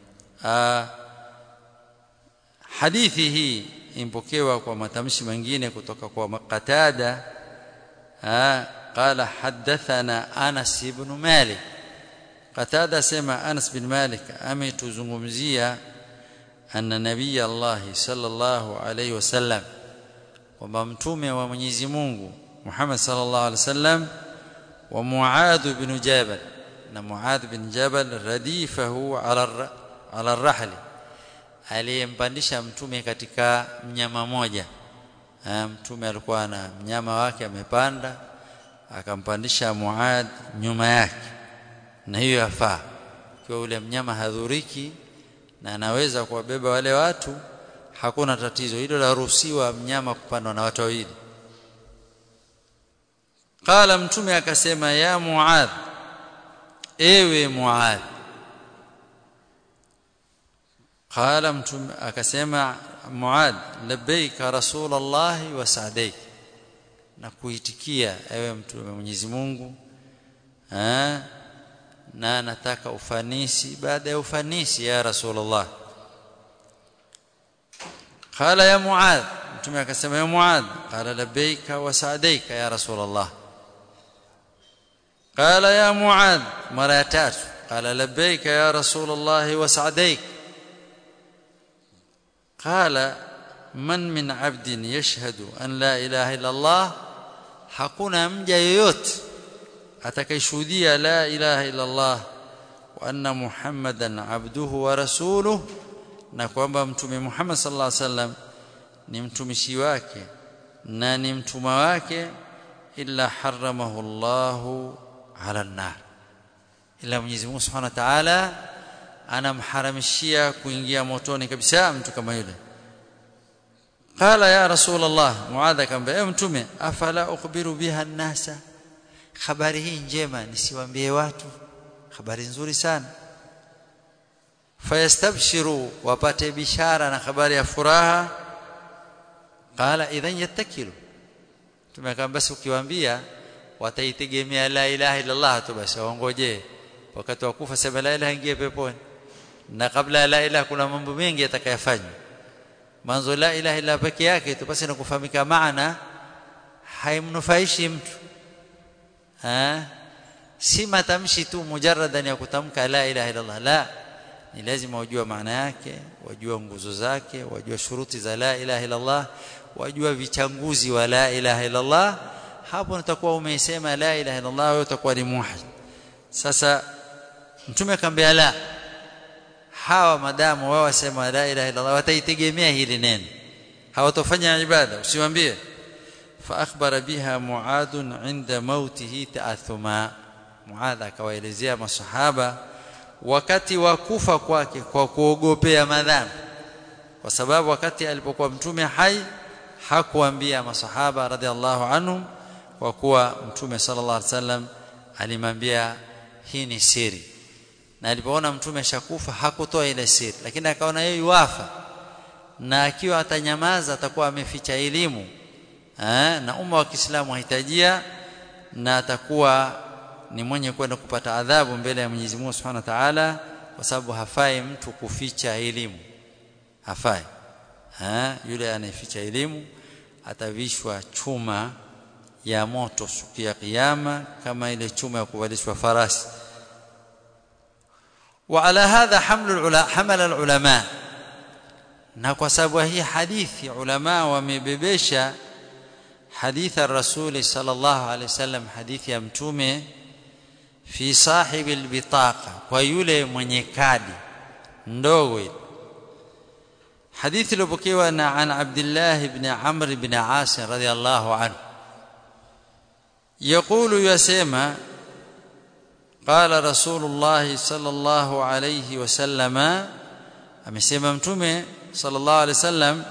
Speaker 2: hadithi hii impokewa kwa matamshi mengine kutoka kwa Qatada qala hadathana Anas ibn Malik Qatada sema Anas bin Malik ametuzungumzia anna nabii Allah sallallahu alayhi wasallam kwamba mtume wa Mwenyezi Mungu Muhammad sallallahu alayhi wasallam wa Muadh bin Jabal na Muadh bin Jabal radifahu ala ala rahli aliyempandisha mtume katika mnyama moja mtume alikuwa na mnyama wake amepanda akampandisha Muadh nyuma yake na hiyo yafaa kwa ule mnyama hadhuriki na anaweza kuwabeba wale watu hakuna tatizo hilo la ruhusiwa mnyama kupandwa na watu wawili qala mtume akasema ya muadh ewe muadh qala mtume akasema muadh labbaika rasulullah wa sa'daik na kuitikia ewe mtume Mwenyezi Mungu eh na nataka ufanisi baada ya ufanisi ya rasulullah qala ya muadh
Speaker 1: mtume akasema ya muadh qala labbaika wa sa'daika ya rasul allah qala ya muadh mara ya tatu qala labbaika ya rasul allah wa sa'daik qala man min 'abdin yashhadu an la ilaha illa allah hakuna mja yoyote atakayeshuhudia la ilaha illa allah wa anna muhammadan abduhu wa rasuluhu na kwamba mtume Muhammad sallallahu alaihi wasallam ni mtumishi wake na ni mtuma wake illa haramahu Allahu ala an-nar ila Mwenyezi Mungu Subhanahu wa Ta'ala anamharamishia kuingia motoni kabisa mtu kama yule qala ya rasul Allah muadha kamba ewe mtume afala ukhbiru biha an-nasa habari hii njema nisiwaambie watu habari nzuri sana fayastabshiru wapate bishara na habari ya furaha qala idhan yattakilu tumekaa basi ukiwaambia wataitegemea la ilaha illa Allah tu basi waongoje wakati wa kufa sema la ilaha ingie peponi na kabla ya la ilaha kuna mambo mengi yatakayofanywa manzo la ilaha illa peke yake tu basi na kufahamika maana haimnufaishi mtu ha si matamshi tu mujaradan ya kutamka la ilaha illa Allah la ni lazima wajua maana yake wajua nguzo zake wajua shuruti za la ilaha illa Allah wajua vichanguzi wa la ilaha illa Allah hapo utakuwa umeisema la ilaha illa Allah wewe utakuwa ni muwahhid sasa mtume akamwambia la hawa madamu wao wasema la ilaha illa Allah wataitegemea hili neno hawatofanya ibada usiwaambie fa akhbara biha muadun inda mautihi ta'athuma muadha akawaelezea masahaba wakati wa kufa kwake kwa kuogopea madhambi kwa sababu wakati alipokuwa mtume hai hakuambia masahaba radhiallahu anhum kwa kuwa mtume sallallahu alaihi wasallam alimwambia hii ni siri na alipoona mtume ashakufa hakutoa ile siri lakini akaona yeye yuafa na akiwa atanyamaza atakuwa ameficha elimu eh, na umma wa Kiislamu hahitajia na atakuwa ni mwenye kwenda kupata adhabu mbele ya Mwenyezi Mungu Subhanahu wa Ta'ala kwa sababu hafai mtu kuficha elimu hafai ha? yule anayeficha elimu atavishwa chuma ya moto siku ya kiyama kama ile chuma ya kuvalishwa farasi وعلى هذا حمل العلماء حمل العلماء na kwa sababu hii hadithi ulama wamebebesha hadithi ya rasuli sallallahu alaihi wasallam hadithi ya mtume fi sahibi albitaqa kwa yule mwenye kadi ndogo ile hadithi iliyopokewa na an Abdullah ibn Amr ibn As radhiyallahu anhu يقول يسمى قال رسول الله صلى الله عليه وسلم amesema mtume sallallahu alaihi wasallam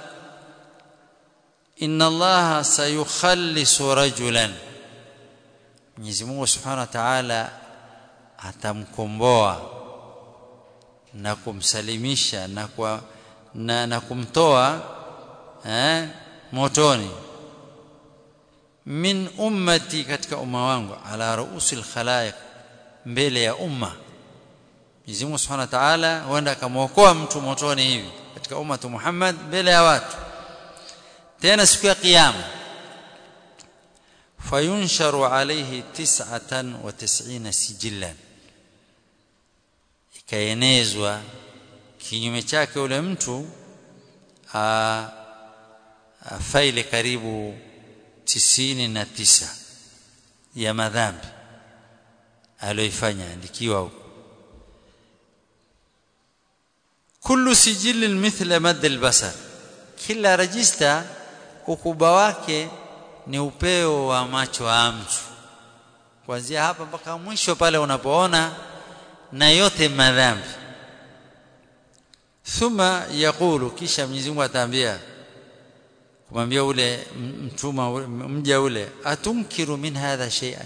Speaker 1: inna allaha sayukhallisu rajulan Mwenyezi Mungu Subhanahu wa Ta'ala atamkomboa na kumsalimisha na kwa na, na kumtoa eh, motoni min ummati katika umma wangu ala ruusil khalaiq mbele ya umma Mwenyezi Mungu Subhanahu wa Ta'ala huenda akamwokoa mtu motoni hivi katika ummatu Muhammad mbele ya watu tena siku ya kiyama fayunsharu alayhi 99 sijillan ikaenezwa kinyume chake ule mtu a, a faili karibu tisini na tisa ya madhambi aliyoifanya andikiwa huko kullu sijilin mithla mad albasar kila rajista ukubwa wake ni upeo wa macho ya mtu kuanzia hapa mpaka mwisho pale unapoona na yote madhambi thumma yaqulu kisha Mwenyezi Mungu ataambia kumwambia ule mtuma mja ule atunkiru min hadha shay'an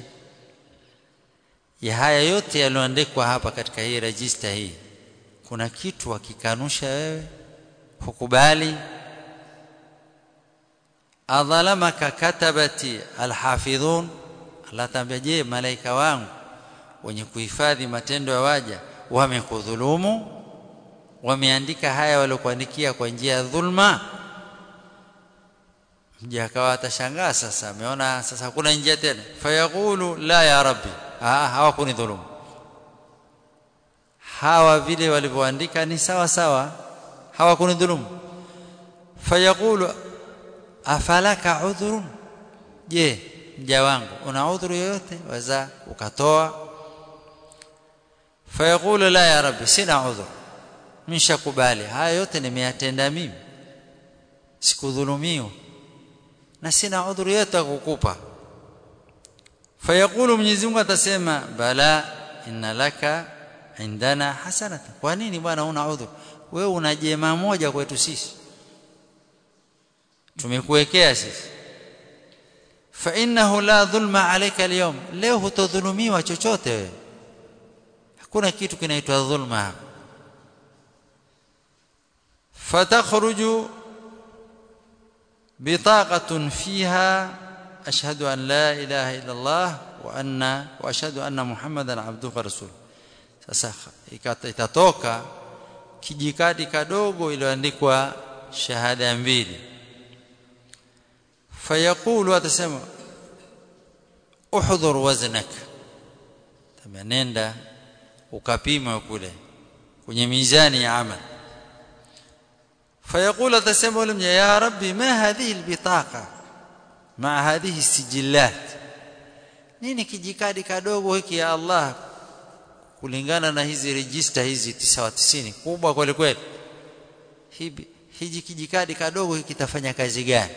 Speaker 1: ya haya yote yaliyoandikwa hapa katika hii register hii kuna kitu wakikanusha wewe hukubali adhalamaka katabati alhafidhun Allah tambia je malaika wangu wenye kuhifadhi matendo ya waja wamekudhulumu wameandika haya waliokuandikia kwa njia ya dhulma
Speaker 2: mja akawa atashangaa sasa ameona sasa hakuna njia tena fayaqulu la ya rabbi ah hawakuni dhulumu hawa vile walivyoandika ni sawa sawa hawakuni dhulumu fayaqulu afalaka udhrun je mja wangu una udhuru yoyote waza ukatoa fayaqulu la ya rabbi sina udhur mishakubali haya yote nimeyatenda mimi sikudhulumiwa na sina udhuru yote kukupa fayaqulu Mwenyezi Mungu atasema bala inna laka indana hasanatan kwa nini bwana una udhuru wewe una jema moja kwetu sisi tumekuwekea sisi fa innahu la dhulma alayka alyawm leo hutodhulumiwa chochote wewe hakuna kitu kinaitwa dhulma hapa fatakhruju بطاقة فيها أشهد أن لا إله إلا الله وأن وأشهد أن محمدا عبده ورسوله sasa itatoka kijikadi kadogo iliyoandikwa shahada mbili fayaqulu atasema uhdhur waznak tamanenda ukapima kule kwenye mizani ya amal فيقول أتسمى لهم يا ربي ما هذه البطاقة مع هذه السجلات nini kijikadi kadogo hiki ya Allah kulingana na hizi register hizi 99 kubwa kweli kweli hivi hiji kijikadi kadogo hiki kitafanya kazi gani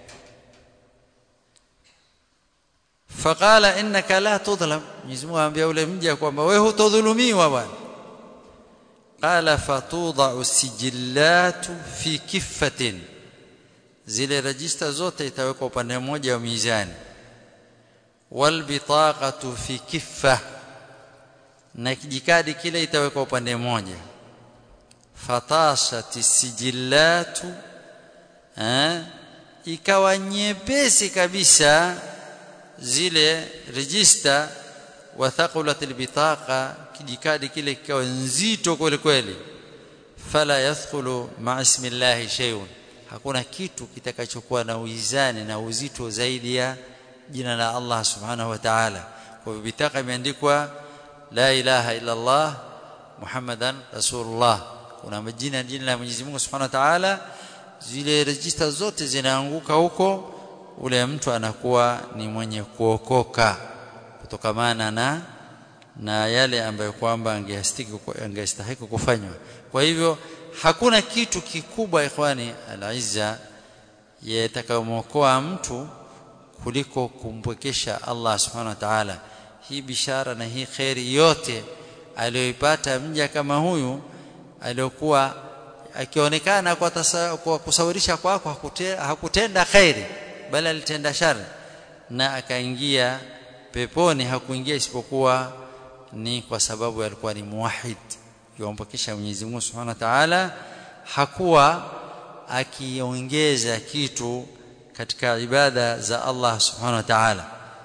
Speaker 2: faqala innaka la tudhlam Mwenyezi Mungu anambia ule mja kwamba wewe hutodhulumiwa bwana قال فتوضع السجلات في كفة zile register zote itawekwa upande mmoja wa mizani walbitaqatu fi kiffa na kijikadi kile itawekwa upande mmoja fatashat sijillatu eh ikawa nyepesi kabisa zile register wa thaqulat albitaqa kijikadi kile kikawa nzito kweli kweli fala yathqulu ma ismillahi shay'un hakuna kitu kitakachokuwa na uizani na uzito zaidi ya jina la Allah subhanahu wa ta'ala kwa hivyo bitaka imeandikwa la ilaha illa Allah Muhammadan rasulullah kuna majina jina la Mwenyezi Mungu subhanahu wa ta'ala zile register zote zinaanguka huko ule mtu anakuwa ni mwenye kuokoka kutokamana na na yale ambayo kwamba angestahiki angestahiki kufanywa kwa hivyo hakuna kitu kikubwa ikhwani al-izza yatakayomokoa mtu kuliko kumpwekesha Allah subhanahu wa ta'ala hii bishara na hii khairi yote aliyoipata mja kama huyu aliyokuwa akionekana kwa, tasa, kwa kusawirisha kwako hakute, hakutenda khairi bali alitenda shari na akaingia peponi hakuingia isipokuwa ni kwa sababu alikuwa ni muwahid yumpokesha Mwenyezi Mungu Subhanahu wa Ta'ala hakuwa akiongeza kitu katika ibada za Allah Subhanahu wa Ta'ala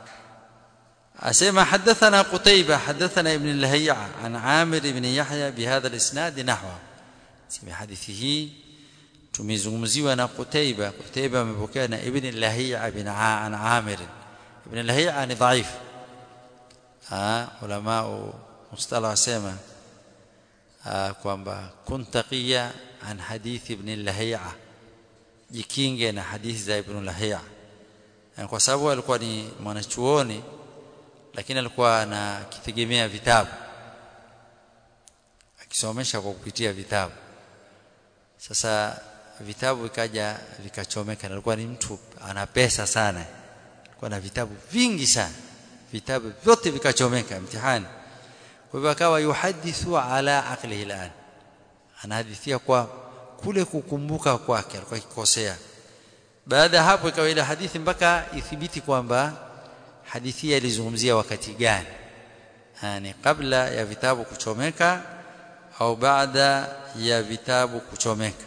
Speaker 2: asema hadathana Qutayba hadathana ibn al-Hay'a an Amir ibn Yahya bihadha al-isnad nahwa sema hadithi hii tumezungumziwa na Qutayba Qutayba amepokea na ibn al-Hay'a bin an Amir ibn al-Hay'a ni dhaif ah ulama mustalah wasema kwamba kuntaqiya an hadithi ibn al-Hay'a jikinge na hadithi za ibn al-Hay'a kwa sababu alikuwa ni mwanachuoni lakini alikuwa anakitegemea vitabu akisomesha kwa kupitia vitabu sasa vitabu vikaja vikachomeka alikuwa ni mtu ana pesa sana alikuwa na vitabu vingi sana vitabu vyote vikachomeka mtihani kwa hivyo akawa yuhadithu ala aqlihi al'an anahadithia kwa kule kukumbuka kwake alikuwa akikosea baada hapo ikawa ile hadithi mpaka ithibiti kwamba hadithi ilizungumzia wakati gani yani kabla ya vitabu kuchomeka au baada ya vitabu kuchomeka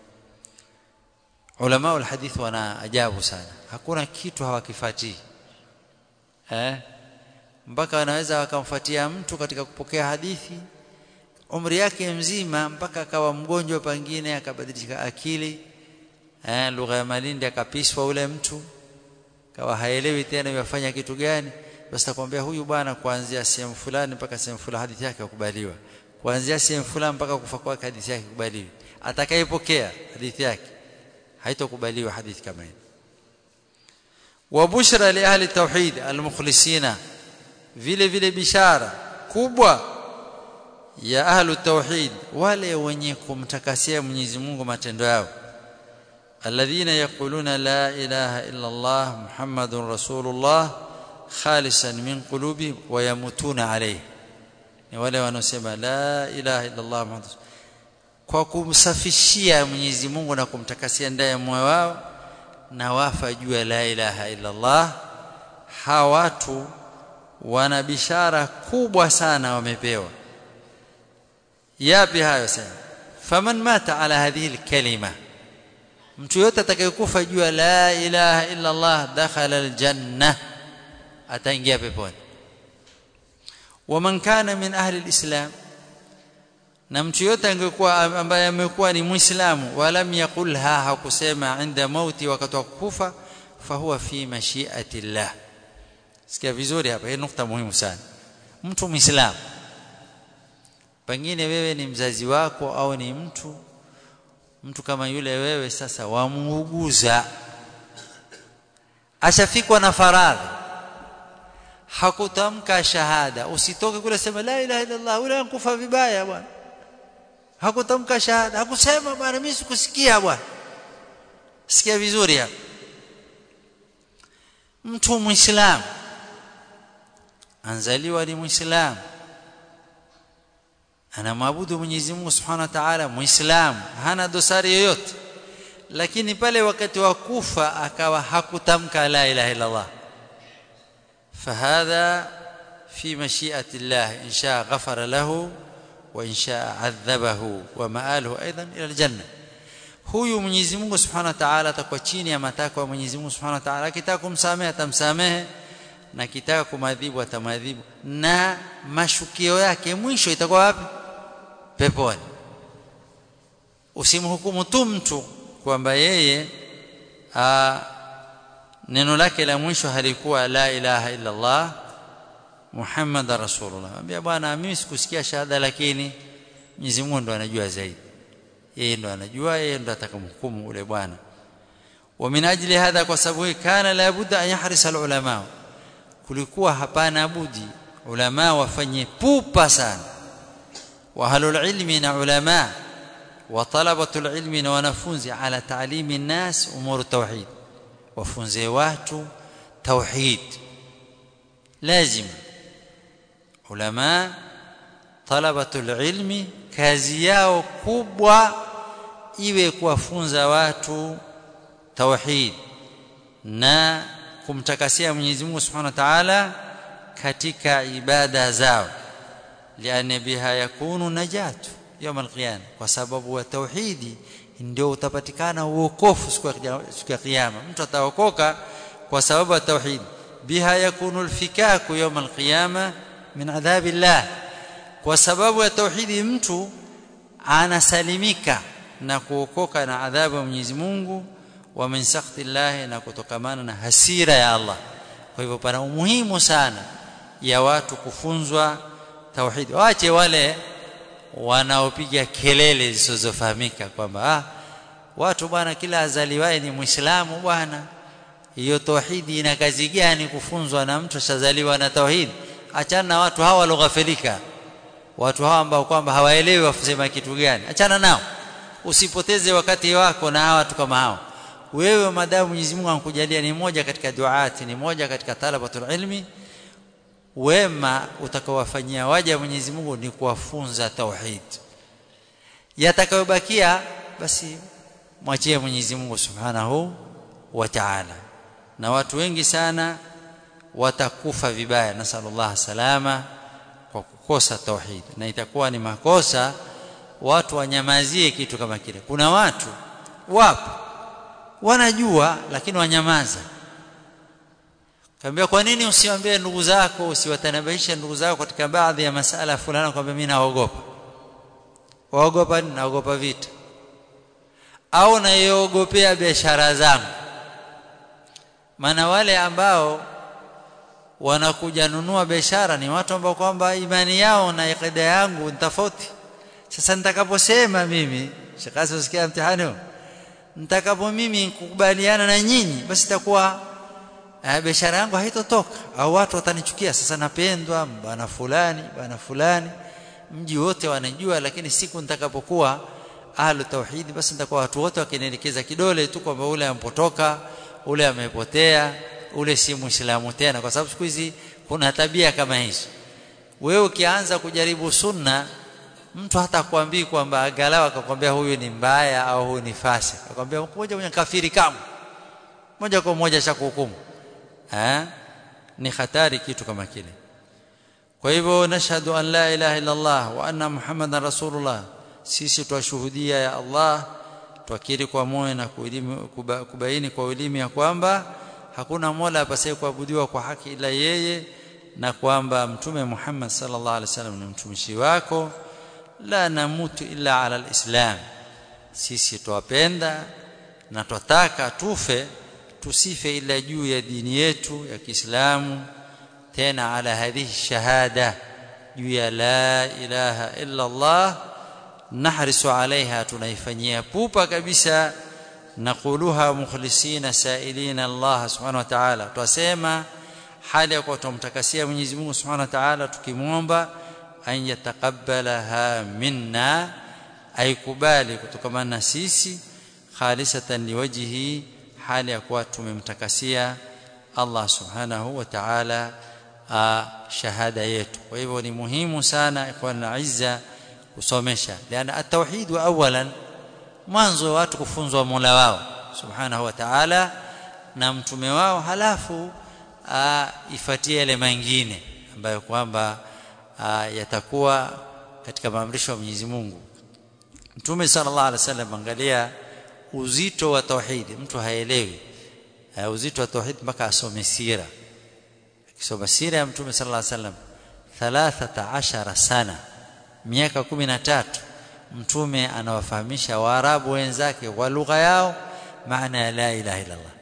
Speaker 2: ulama wa hadithi wana ajabu sana hakuna kitu hawakifuatii eh mpaka wanaweza wakamfuatia mtu katika kupokea hadithi umri yake mzima mpaka akawa mgonjwa pengine akabadilisha akili eh lugha ya Malindi akapiswa ule mtu kawa haelewi tena yafanya kitu gani basi takwambia huyu bwana kuanzia sehemu fulani mpaka sehemu fulani hadithi yake kukubaliwa kuanzia sehemu fulani mpaka kufa kwake hadithi yake kukubaliwa atakayepokea hadithi yake haitokubaliwa hadithi kama hii wa bushra li ahli tauhid almukhlisina vile vile bishara kubwa ya ahlu tauhid wale wenye kumtakasia Mwenyezi Mungu matendo yao alladhina yaquluna la ilaha illa Allah muhammadur rasulullah khalisan min qulubi wa yamutuna alayhi ni wale wanaosema la ilaha illa Allah muhammadur kwa kumsafishia Mwenyezi Mungu na kumtakasia ndani ya moyo wao na wafa juu ya la ilaha illa Allah hawa watu wana bishara kubwa sana wamepewa yapi hayo sasa faman mata ala hadhihi alkalima mtu yote atakayekufa juu ya la ilaha illa Allah dakhala aljanna ataingia peponi waman kana min ahli alislam na mtu yote angekuwa ambaye amekuwa ni muislamu walam yaqulha hakusema inda mauti wakati wa kufa fahuwa fi mashiati llah sikia vizuri hapa hii nukta muhimu sana mtu muislamu pengine wewe ni mzazi wako au ni mtu mtu kama yule wewe sasa wamuuguza ashafikwa na faradhi hakutamka shahada usitoke kule sema la ilaha illa allah ule ankufa vibaya bwana hakutamka shahada hakusema bwana mimi sikusikia bwana sikia vizuri hapa mtu muislamu anzaliwa ni muislamu anamwabudu Mwenyezi Mungu Subhanahu wa Ta'ala muislamu hana dosari yoyote lakini pale wakati wa kufa akawa hakutamka la ilaha illa Allah fahadha fi mashi'ati Allah in shaa ghafara lahu wa in shaa adhabahu wa ma'aluhu aidan ila aljanna huyu Mwenyezi Mungu Subhanahu wa Ta'ala atakuwa chini ya matakwa ya Mwenyezi Mungu Subhanahu wa Ta'ala akitaka kumsamehe atamsamehe na akitaka kumadhibu atamadhibu na mashukio yake mwisho itakuwa wapi peponi usimhukumu tu mtu kwamba yeye a, neno lake la mwisho halikuwa la ilaha illa Allah Muhammad rasulullah ambia bwana mimi sikusikia shahada lakini Mwenyezi Mungu ndo anajua zaidi yeye ndo anajua yeye ndo atakamhukumu ule bwana wa min ajli hadha kwa sababu kana la budda an yahrisa alulama kulikuwa hapana budi ulama wafanye pupa sana wa halul ilmi na ulama wa talabatul ilmi na wanafunzi ala ta'limi nas umur tauhid wafunze watu tauhid lazim ulama talabatul ilmi kazi yao kubwa iwe kuwafunza watu tauhid na kumtakasia Mwenyezi Mungu Subhanahu wa Ta'ala katika ibada zao lian biha yakunu najatu يوم القيامه kwa sababu wa tauhidi ndio utapatikana uokofu siku ya kiyama mtu ataokoka kwa sababu ya tauhid biha yakunu alfikaku يوم القيامه min adhabillah kwa sababu ya tauhidi mtu anasalimika na kuokoka na adhabu ya Mwenyezi Mungu wa min sakhti Allah na kutokamana na hasira ya Allah kwa hivyo pana umuhimu sana ya watu kufunzwa tauhidi waache wale wanaopiga kelele zisizofahamika kwamba ah watu bwana kila azaliwaye ni muislamu bwana hiyo tauhidi ina kazi gani kufunzwa na mtu shazaliwa na tauhidi achana na watu hawa waloghafilika watu hawa ambao kwamba hawaelewi wasema kitu gani achana nao usipoteze wakati wako na hawa watu kama hao wewe madamu Mwenyezi Mungu anakujalia ni moja katika duati ni moja katika talabatul ilmi wema utakaowafanyia waja Mwenyezi Mungu ni kuwafunza tauhid yatakayobakia basi mwachie Mwenyezi Mungu Subhanahu wa Ta'ala na watu wengi sana watakufa vibaya nasallallahu salama kwa kukosa tauhid na itakuwa ni makosa watu wanyamazie kitu kama kile kuna watu wapo wanajua lakini wanyamaza kaambia kwa nini usiwaambie ndugu zako usiwatanabaisha ndugu zako katika baadhi ya masala fulani kwamba mimi naogopa waogopa naogopa vita au naiogopea biashara zangu maana wale ambao wanakuja nunua biashara ni watu ambao kwamba imani yao na ikida yangu ni tofauti sasa nitakaposema mimi shekasi usikia mtihani huu nitakapo mimi kukubaliana na nyinyi basi itakuwa uh, biashara yangu haitotoka au watu watanichukia sasa napendwa bana fulani bana fulani mji wote wanajua lakini siku nitakapokuwa ahlu tauhidi basi nitakuwa watu wote wakinielekeza kidole tu kwamba ule ampotoka ule amepotea ule si muislamu tena kwa sababu siku hizi kuna tabia kama hizo wewe ukianza kujaribu sunna mtu hata kuambii kwamba angalau akakwambia huyu ni mbaya au huyu ni fasik akwambia moja kwenye kafiri kama moja kwa moja cha kuhukumu eh ni hatari kitu kama kile kwa hivyo nashhadu an la ilaha illa Allah wa anna muhammadan rasulullah sisi twashuhudia ya Allah twakiri kwa moyo na kubaini kwa ulimi ya kwamba hakuna mola apasaye kuabudiwa kwa haki ila yeye na kwamba mtume Muhammad sallallahu alaihi wasallam ni mtumishi wako la namutu illa ala alislam sisi twapenda na twataka tufe tusife ila juu ya dini yetu ya Kiislamu tena ala hadhihi shahada juu ya la ilaha illa Allah nahrisu alaiha tunaifanyia pupa kabisa naquluha mukhlisina sailina Allah subhanahu wa ta'ala twasema hali ya kuwa tumtakasia Mwenyezi Mungu subhanahu wa ta'ala tukimwomba an yataqabbalaha minna aikubali kutokana na sisi khalisatan liwajhi hali ya kuwa tumemtakasia Allah subhanahu wa ta'ala shahada yetu kwa hivyo ni muhimu sana ikhwan izza kusomesha liana at-tauhid wa awalan mwanzo watu kufunzwa Mola wao subhanahu wa ta'ala na mtume wao halafu ifuatie yale mengine ambayo kwamba yatakuwa katika maamrisho ya Mwenyezi Mungu Mtume sallallahu alaihi wasallam angalia uzito wa tauhid mtu haelewi uzito wa tauhid mpaka asome sira akisoma sira ya Mtume sallallahu alaihi wasallam 13 sana miaka 13 mtume anawafahamisha waarabu wenzake kwa lugha yao maana ya la ilaha illa Allah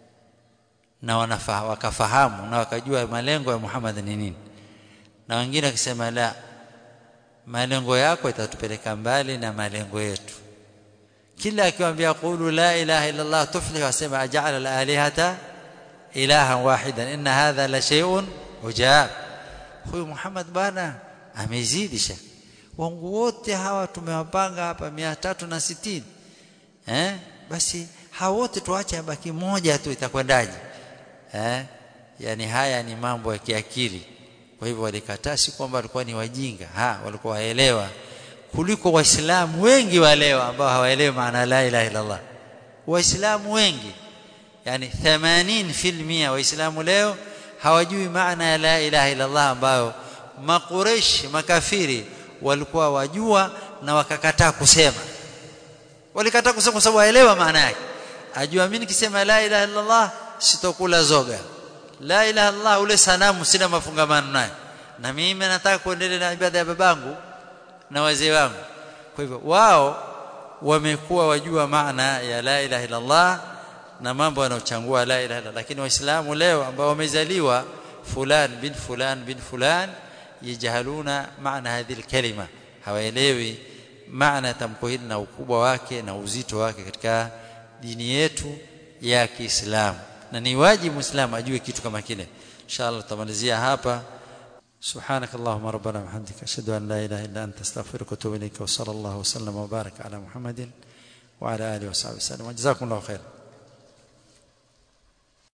Speaker 2: na wanafahamu wakafahamu na wakajua malengo ya Muhammad ni nini na wengine wakisema la malengo yako itatupeleka mbali na malengo yetu kila akiwaambia qulu la ilaha illa Allah tuflihu wasema aj'ala al-alihata ilaha wahidan inna hadha la shay'un ujab huyu Muhammad bana amezidi shaka wangu wote hawa tumewapanga hapa 360 eh basi hawa wote tuache abaki moja tu itakwendaje eh yani haya ni mambo ya kiakili kwa hivyo walikataa si kwamba walikuwa ni wajinga ha walikuwa waelewa kuliko waislamu wengi wa leo ambao hawaelewi maana la ilaha illa Allah waislamu wengi yani 80% waislamu leo hawajui maana ya la ilaha illa Allah ambayo makureshi makafiri walikuwa wajua na wakakataa kusema walikataa kusema kwa sababu waelewa maana yake ajua mimi nikisema la ilaha illa Allah sitokula zoga la ilaha illallah ule sanamu sina mafungamano naye na mimi nataka kuendelea na ibada ya babangu na wazee wangu kwa hivyo wao wamekuwa wajua maana ya la ilaha illallah na mambo yanayochangua la ilaha illallah lakini waislamu leo ambao wamezaliwa fulan bin fulan bin fulan yajahaluna maana hadhihi kalima hawaelewi maana tamko hili na ukubwa wake na uzito wake katika dini yetu ya Kiislamu na ni wajibu muislamu ajue kitu kama kile inshallah tutamalizia hapa سبحانك اللهم ربنا وبحمدك اشهد ان لا اله الا انت استغفرك واتوب اليك وصلى الله وسلم وبارك على محمد وعلى اله وصحبه وسلم وجزاكم الله خيرا